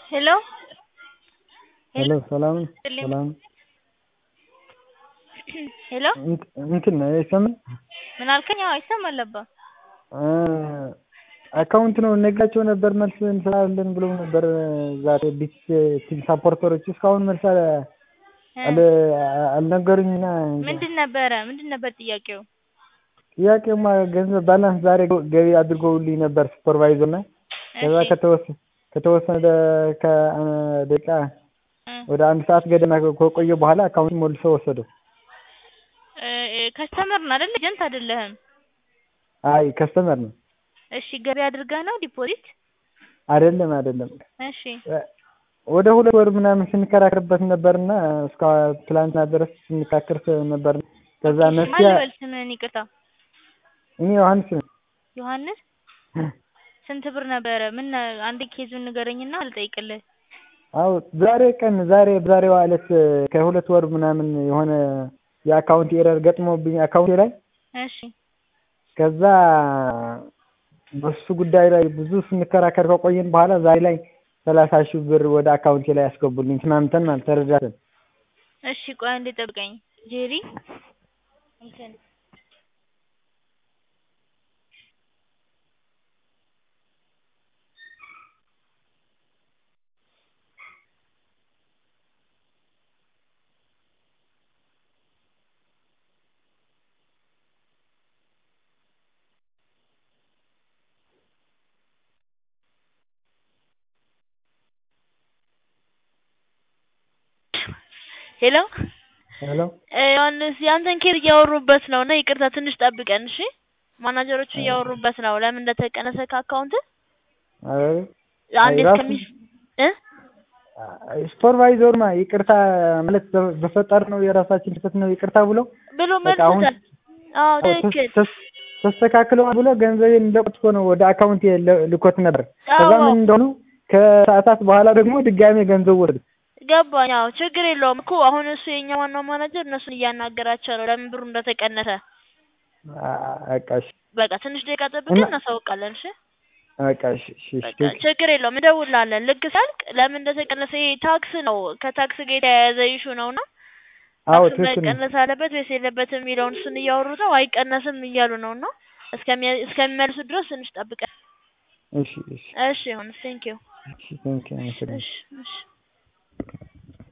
ሄሎ ሄሎ ሰላም ሰላም ሄሎ እንትን አይሰማም ምን አልከኝ? አዎ ይሰማል አባ አካውንት ነው ነግራቸው ነበር መልስ እንስራለን ብለው ነበር ዛሬ ቢት ቲም ሳፖርተሮች እስካሁን መልስ አልነገሩኝና ምንድን ነበረ ምንድን ነበር ጥያቄው? ጥያቄማ ገንዘብ ባላንስ ዛሬ ገቢ አድርገውልኝ ነበር ሱፐርቫይዘር እና ከዛ ከተወሰነ ከተወሰነ ከደቂቃ ወደ አንድ ሰዓት ገደማ ከቆየ በኋላ አካውንት ሞልሶ ወሰደው። ከስተመር ነው አይደል? ኤጀንት አይደለህም? አይ ከስተመር ነው። እሺ ገቢ አድርገህ ነው ዲፖዚት? አይደለም አይደለም። እሺ ወደ ሁለት ወር ምናምን ስንከራከርበት ነበርና እስከ ትላንትና ድረስ ስንካከር ነበር። ከዛ መፍትያ ማን ልበል ስምህን? ይቅርታ እኔ ዮሐንስ ነኝ። ዮሐንስ ስንት ብር ነበረ? ምን አንድ ኬዙን ንገረኝና አልጠይቅልህ። አዎ ዛሬ ቀን ዛሬ በዛሬዋ ዕለት ከሁለት ወር ምናምን የሆነ የአካውንት ኤረር ገጥሞብኝ አካውንቴ ላይ እሺ ከዛ በሱ ጉዳይ ላይ ብዙ ስንከራከር ከቆየን በኋላ ዛሬ ላይ ሰላሳ ሺህ ብር ወደ አካውንቴ ላይ ያስገቡልኝ ተስማምተን ማለት ተረዳተን። እሺ ቆይ አንዴ ጠብቀኝ ጄሪ እንትን ሄሎ ሄሎ ዮሐንስ ያንተን ኬር እያወሩበት ነው እና ይቅርታ ትንሽ ጠብቀን እሺ። ማናጀሮቹ እያወሩበት ነው ለምን እንደተቀነሰ ከአካውንት አይ አንዴ እስከሚ እ ሱፐርቫይዘሩማ ይቅርታ ማለት በፈጠር ነው የራሳችን ስህተት ነው ይቅርታ ብሎ ብሎ በቃ አሁን መልሶታል። አዎ ትክክል። ተስተካክለዋል ብሎ ገንዘቤን እንደቆጥፎ ነው ወደ አካውንት ልኮት ነበር። ከዛ አዎ ምን እንደሆኑ ከሰዓታት በኋላ ደግሞ ድጋሜ ገንዘብ ወሰዱ። ገባኝ። አዎ ችግር የለውም እኮ አሁን እሱ የኛ ዋናው ማናጀር እነሱን እያናገራቸው ነው ለምን ብሩ እንደተቀነሰ። በቃ እሺ በቃ ትንሽ ደቂቃ ጠብቀን እናሳውቃለን። እሺ በቃ እሺ እሺ በቃ ችግር የለውም እንደውላለን። ልክ ሲያልቅ ለምን እንደተቀነሰ ይሄ ታክስ ነው ከታክስ ጋር የተያያዘ ኢሹ ነውና አዎ ታክስ ትክክል ነው። መቀነስ አለበት ወይስ የለበትም የሚለውን እሱን እያወሩ ነው። አይቀነስም እያሉ ነው እና እስከሚ- እስከሚመልሱ ድረስ ትንሽ ጠብቀን። እሺ እሺ እሺ ይሁን። ቴንኪው። እሺ ቴንኪው አመሰግናለሁ። እሺ እሺ